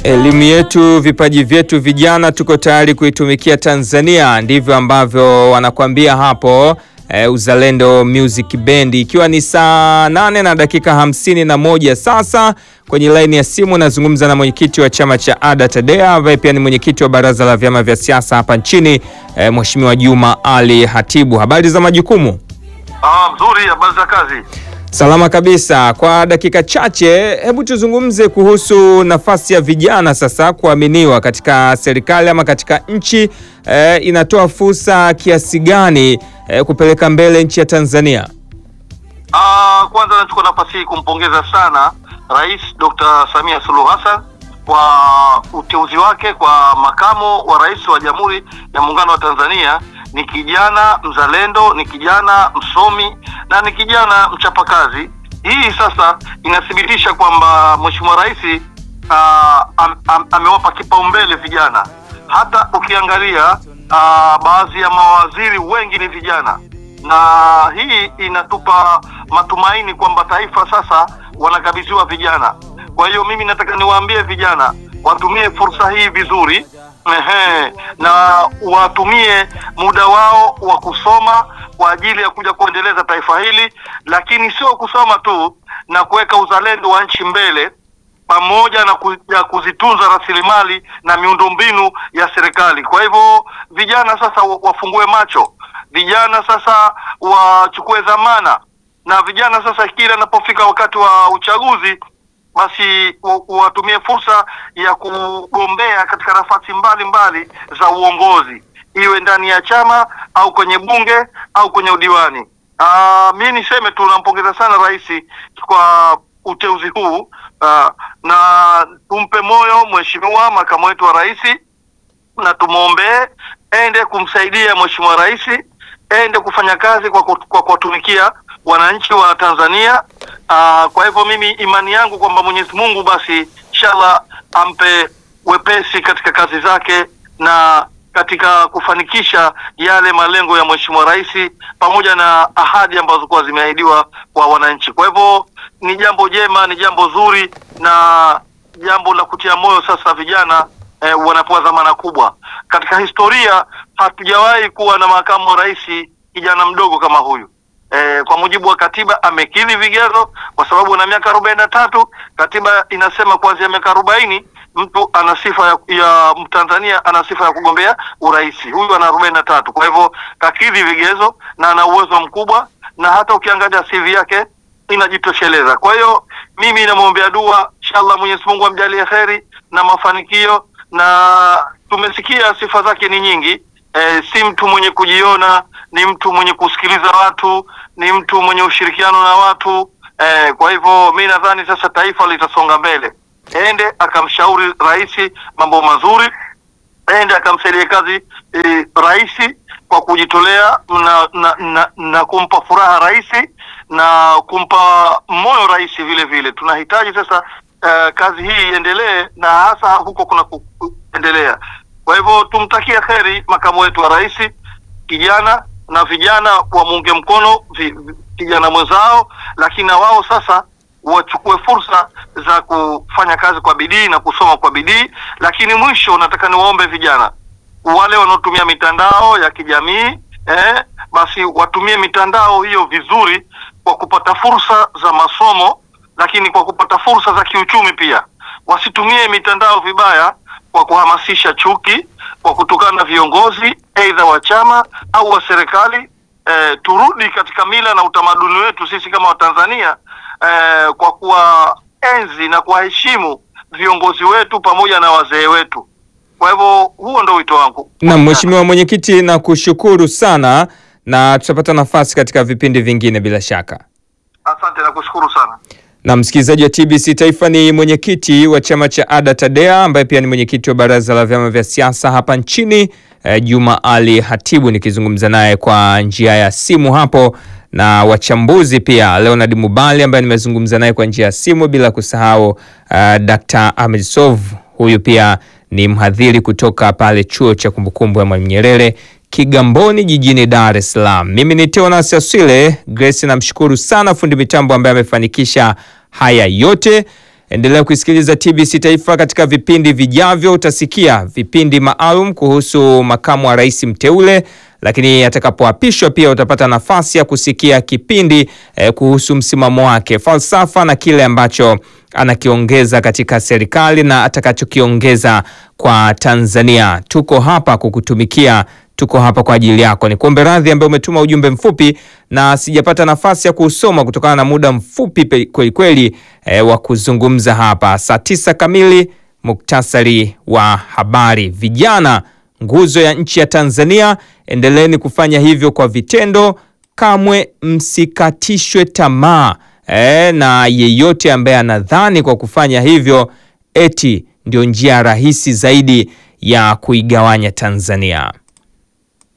Elimu yetu, vipaji vyetu, vijana tuko tayari kuitumikia Tanzania, ndivyo ambavyo wanakuambia hapo e, Uzalendo Music Band, ikiwa ni saa nane na dakika hamsini na moja sasa. Kwenye laini ya simu nazungumza na mwenyekiti wa chama cha ADA TADEA ambaye pia ni mwenyekiti wa baraza la vyama vya siasa hapa nchini e, Mheshimiwa Juma Ali Hatibu. Habari za majukumu? Ah, mzuri. Habari za kazi? Salama kabisa. Kwa dakika chache, hebu tuzungumze kuhusu nafasi ya vijana sasa kuaminiwa katika serikali ama katika nchi. Eh, inatoa fursa kiasi gani eh, kupeleka mbele nchi ya Tanzania? Ah, kwanza nachukua nafasi hii kumpongeza sana Rais Dr. Samia Suluhu Hassan kwa uteuzi wake kwa makamo wa rais wa Jamhuri ya Muungano wa Tanzania. Ni kijana mzalendo, ni kijana msomi na ni kijana mchapakazi. Hii sasa inathibitisha kwamba Mheshimiwa Rais ah, am, am, amewapa kipaumbele vijana. Hata ukiangalia ah, baadhi ya mawaziri wengi ni vijana na hii inatupa matumaini kwamba taifa sasa wanakabidhiwa vijana. Kwa hiyo mimi nataka niwaambie vijana watumie fursa hii vizuri, ehe, na watumie muda wao wa kusoma kwa ajili ya kuja kuendeleza taifa hili, lakini sio kusoma tu na kuweka uzalendo wa nchi mbele pamoja na ku, ya kuzitunza rasilimali na miundombinu ya serikali. Kwa hivyo vijana sasa wa- wafungue macho, vijana sasa wachukue dhamana, na vijana sasa kila inapofika wakati wa uchaguzi basi wa- watumie fursa ya kugombea katika nafasi mbalimbali za uongozi, iwe ndani ya chama au kwenye bunge au kwenye udiwani. Ah, mi niseme tu nampongeza sana rais kwa uteuzi huu ah, na tumpe moyo mheshimiwa makamu wetu wa rais na tumwombee ende kumsaidia mheshimiwa rais, ende kufanya kazi kwa ku- kwa kuwatumikia wananchi wa Tanzania. Aa, kwa hivyo mimi imani yangu kwamba Mwenyezi Mungu basi inshallah ampe wepesi katika kazi zake na katika kufanikisha yale malengo ya mheshimiwa rais pamoja na ahadi ambazo kuwa zimeahidiwa kwa wananchi. Kwa hivyo ni jambo jema, ni jambo zuri na jambo la kutia moyo sasa vijana eh, wanapewa dhamana kubwa katika historia. Hatujawahi kuwa na makamu wa rais kijana mdogo kama huyu. Eh, kwa mujibu wa katiba amekidhi vigezo, kwa sababu ana miaka arobaini na tatu. Katiba inasema kuanzia miaka arobaini mtu ana sifa ya, ya Mtanzania ana sifa ya kugombea urais. Huyu ana arobaini na tatu, kwa hivyo kakidhi vigezo na ana uwezo mkubwa, na hata ukiangalia CV yake inajitosheleza. Kwa hiyo mimi namwombea dua, inshallah Mwenyezi Mungu amjalie kheri na mafanikio, na tumesikia sifa zake ni nyingi. E, si mtu mwenye kujiona, ni mtu mwenye kusikiliza watu, ni mtu mwenye ushirikiano na watu. E, kwa hivyo mi nadhani sasa taifa litasonga mbele. Ende akamshauri rais mambo mazuri, ende akamsaidia kazi e, rais kwa kujitolea na, na, na, na kumpa furaha rais na kumpa moyo rais vile vile. Tunahitaji sasa uh, kazi hii iendelee na hasa huko kuna ku- kuendelea. Kwa hivyo tumtakie kheri makamu wetu wa rais kijana, na vijana wamuunge mkono vi, vi, kijana mwenzao, lakini na wao sasa wachukue fursa za kufanya kazi kwa bidii na kusoma kwa bidii. Lakini mwisho, nataka niwaombe vijana wale wanaotumia mitandao ya kijamii eh, basi watumie mitandao hiyo vizuri kwa kupata fursa za masomo, lakini kwa kupata fursa za kiuchumi pia. Wasitumie mitandao vibaya kwa kuhamasisha chuki, kwa kutukana na viongozi aidha wa chama au wa serikali. Eh, turudi katika mila na utamaduni wetu sisi kama Watanzania eh, kwa kuwaenzi na kuwaheshimu viongozi wetu pamoja na wazee wetu. Kwa hivyo huo ndo wito wangu. Na Mheshimiwa Mwenyekiti, na kushukuru sana na tutapata nafasi katika vipindi vingine bila shaka. Asante na kushukuru sana. Na msikilizaji wa TBC Taifa ni mwenyekiti wa chama cha ADA TADEA ambaye pia ni mwenyekiti wa baraza la vyama vya siasa hapa nchini eh, Juma Ali Hatibu, nikizungumza naye kwa njia ya simu hapo, na wachambuzi pia Leonard Mubali ambaye nimezungumza naye kwa njia ya simu, bila kusahau uh, Dr. Ahmed Sov, huyu pia ni mhadhiri kutoka pale chuo cha kumbukumbu ya Mwalimu Nyerere Kigamboni jijini Dar es Salaam. Mimi ni Teonas Aswile Grace, namshukuru sana fundi mitambo ambaye amefanikisha haya yote. Endelea kusikiliza TBC Taifa. Katika vipindi vijavyo utasikia vipindi maalum kuhusu makamu wa rais mteule, lakini atakapoapishwa pia utapata nafasi ya kusikia kipindi eh, kuhusu msimamo wake, falsafa na kile ambacho anakiongeza katika serikali na atakachokiongeza kwa Tanzania. Tuko hapa kukutumikia tuko hapa kwa ajili yako. Ni kuombe radhi ambaye umetuma ujumbe mfupi na sijapata nafasi ya kusoma kutokana na muda mfupi kweli kweli e, wa kuzungumza hapa. Saa tisa kamili, muktasari wa habari. Vijana nguzo ya nchi ya Tanzania, endeleeni kufanya hivyo kwa vitendo, kamwe msikatishwe tamaa e, na yeyote ambaye anadhani kwa kufanya hivyo eti ndio njia rahisi zaidi ya kuigawanya Tanzania.